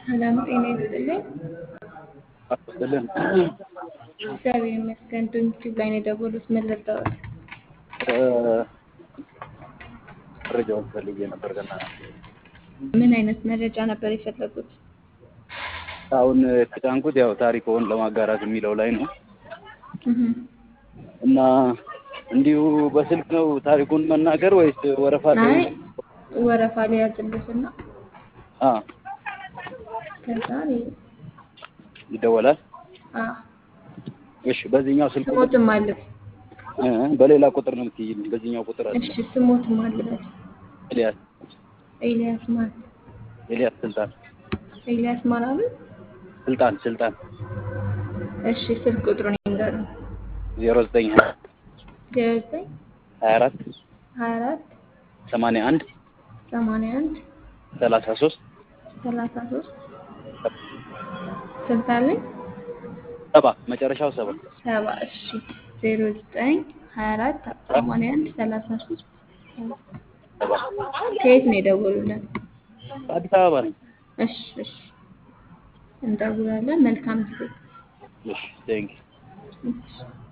ሰላም ጤና ይስጥልኝ። አስጥልን እግዚአብሔር ይመስገን። ዩቲዩብ ላይ ነው የደወሉት። ምን ልርዳዎት? መረጃውን ፈልጌ ነበር ገና ምን አይነት መረጃ ነበር የፈለጉት? አሁን የተጫንኩት ያው ታሪክዎን ለማጋራት የሚለው ላይ ነው እህ እና እንዲሁ በስልክ ነው ታሪኩን መናገር ወይስ ወረፋ ላይ አይ ወረፋ ላይ ያዝልትና አ ከዛ ይደወላል? አ እሺ በዚህኛው ስልክ ቁጥር ስሞትም አለ። እ በሌላ ቁጥር ነው የምትይኝ በዚህኛው ቁጥር አለ እሺ ስሞትም አለ። ኤልያስ ኤልያስ ማን? ኤልያስ ስልጣን ኤልያስ ማን አሉ? ስልጣን ስልጣን እሺ ስልክ ቁጥሩን ይንገሩ። ዜሮ ዘጠኝ ሀያ ዜሮ ዘጠኝ ሀያ አራት ሀያ አራት ሰማንያ አንድ ሰማንያ አንድ ሰላሳ ሶስት ሰላሳ ሶስት ስንት አለኝ? ሰባ መጨረሻው ሰባ ሰባ እሺ ዜሮ ዘጠኝ ሀያ አራት ሰማንያ አንድ ሰላሳ ሶስት ሰባ ከየት ነው የደወሉልን? አዲስ አበባ ነኝ። እሺ እሺ እንደውላለን። መልካም ጊዜ። እሺ ቴንክ እሺ